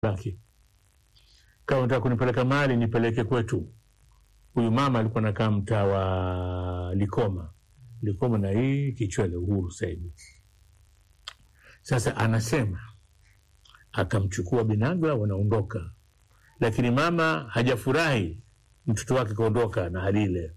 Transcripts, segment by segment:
lake, kama unataka kunipeleka mahali nipeleke kwetu. Huyu mama alikuwa nakaa mtaa wa Likoma, Likoma na hii Kichwele, Uhuru sasa hivi. Sasa anasema akamchukua Binagla, wanaondoka, lakini mama hajafurahi mtoto wake kaondoka na hali ile.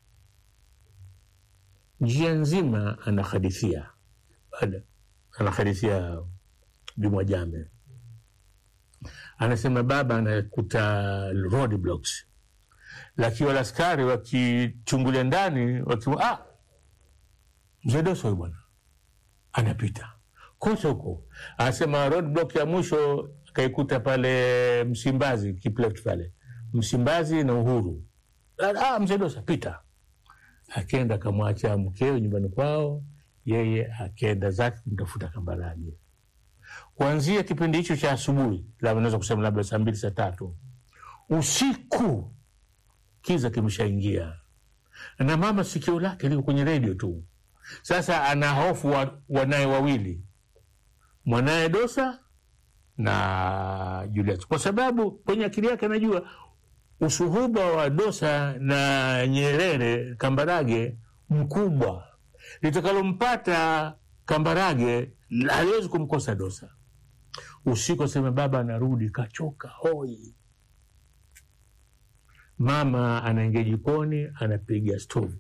Njia nzima anahadithia baada anahadithia Bimwajame, anasema baba anakuta roadblocks, lakini wale askari wakichungulia ndani wakisema, ah, mzee Doso huyu bwana anapita kote huko. Anasema roadblock ya mwisho akaikuta pale Msimbazi, Kipleft pale Msimbazi na Uhuru. Ah, mzee Dosa pita. Akenda akamwacha mkeo nyumbani kwao, yeye akenda zake kumtafuta Kambarage. Kuanzia kipindi hicho cha asubuhi, labda naweza kusema labda saa mbili saa tatu usiku, kiza kimeshaingia na mama sikio lake liko kwenye redio tu. Sasa ana hofu wa, wanaye wawili mwanaye Dosa na Julius, kwa sababu kwenye akili yake anajua usuhuba wa Dosa na Nyerere Kambarage mkubwa, litakalompata Kambarage haliwezi kumkosa Dosa. Usiku asema baba anarudi kachoka hoi, mama anaingia jikoni, anapiga stovu,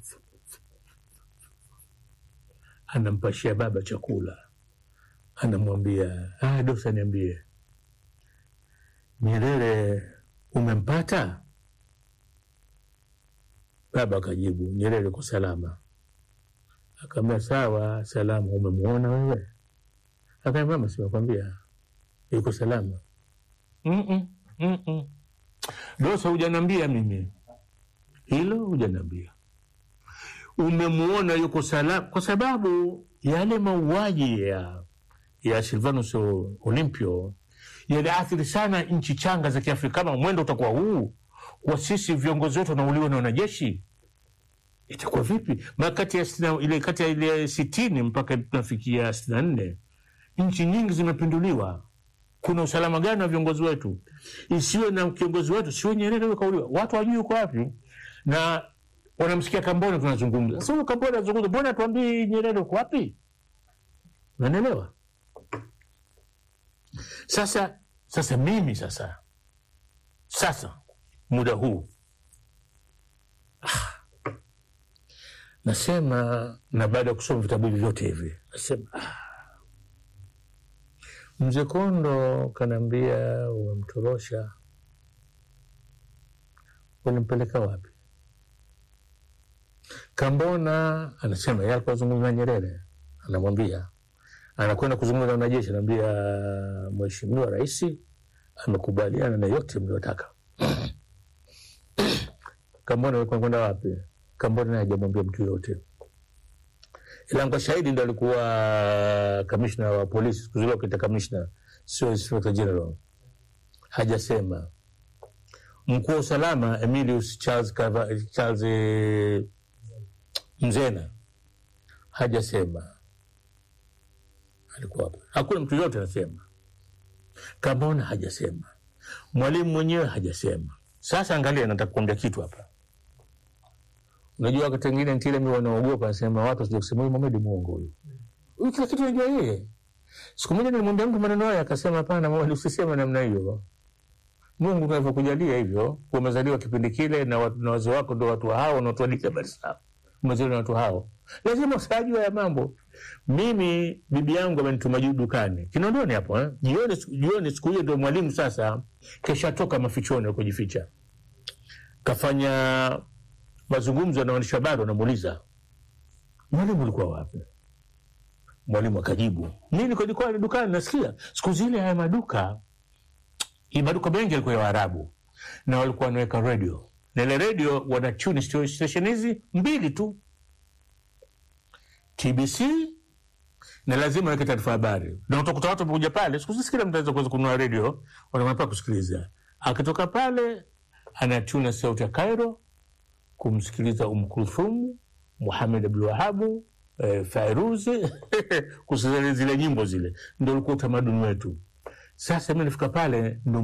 anampashia baba chakula, anamwambia ah, Dosa, niambie Nyerere umempata? Baba akajibu Nyerere kwa salama. Akaambia sawa, salama. Umemwona wewe? Akaambia mama, simekwambia yuko salama. mm -mm, mm -mm. Dosa, hujanambia mimi hilo, hujanambia umemwona yuko salama, kwa sababu yale mauaji ya ya Silvanus Olimpio yaliathiri sana nchi changa za Kiafrika. Kama mwendo utakuwa huu kwa sisi viongozi wetu wanauliwa na wanajeshi, itakuwa vipi? Kati ya ile kati ya ile sitini mpaka tunafikia sitini na nne nchi nyingi zimepinduliwa. Kuna usalama gani wa viongozi wetu? Isiwe na kiongozi wetu, siwe Nyerere huyo kauliwa, watu wajui uko wapi, na wanamsikia Kambona tunazungumza sasa. Huyo Kambona anazungumza, mbona tuambii Nyerere uko wapi? Unanielewa? Sasa sasa mimi sasa sasa muda huu ah, nasema na baada ya kusoma vitabu hivi vyote hivi nasema ah, mzee Kondo kanaambia umemtorosha, ulimpeleka wapi? Kambona anasema yeye alikuwa zungumza na Nyerere, anamwambia anakwenda kuzungumza na wanajeshi, anaambia Mheshimiwa Rais amekubaliana na yote mliotaka. Kambona alikuwa kwenda wapi? Kambona naye hajamwambia mtu yoyote, ila kwa shahidi ndo alikuwa kamishna wa polisi siku zile, wakita kamishna, sio inspector general. Hajasema mkuu wa usalama Emilius Charles, Kava, Charles eh, Mzena hajasema alikuwa hapo. Hakuna mtu yote anasema. Kambona hajasema, mwalimu mwenyewe hajasema. Sasa angalia, nataka kuambia kitu hapa. Unajua, wakati wengine ntile mi wanaogopa, nasema watu wasije kusema huyu Mohamed muongo huyu huyu, kila kitu anajua yeye. Siku moja nilimwambia mtu maneno hayo, akasema hapana, Mohamed, usiseme namna hiyo. Mungu tunavyokujalia hivyo, umezaliwa kipindi kile na, na wazee wako ndo watu hao wanaotuadikia habari sawa, umezaliwa na watu hao, lazima usajua ya mambo mimi bibi yangu amenituma juu dukani Kinondoni hapo eh? Jioni, jioni siku hiyo ndio mwalimu sasa keshatoka mafichoni kujificha, kafanya mazungumzo na waandishi habari, wanamuuliza mwalimu, ulikuwa wapi? Mwalimu akajibu mi nilikuwa dukani nasikia. Siku zile haya maduka hii maduka mengi yalikuwa ya Waarabu na walikuwa wanaweka redio na ile redio wana tune station hizi mbili tu TBC na lazima weke taarifa habari, na utakuta watu wamekuja pale. Siku hizi kila mtu anaweza kuweza kununua redio, wanapaa kusikiliza. Akitoka pale anatuna sauti ya Cairo kumsikiliza Umm Kulthum, Muhamed Abdul Wahabu, eh, Fairuzi kusikiliza zile nyimbo zile, ndio ulikuwa utamaduni wetu. Sasa mi nafika pale ndo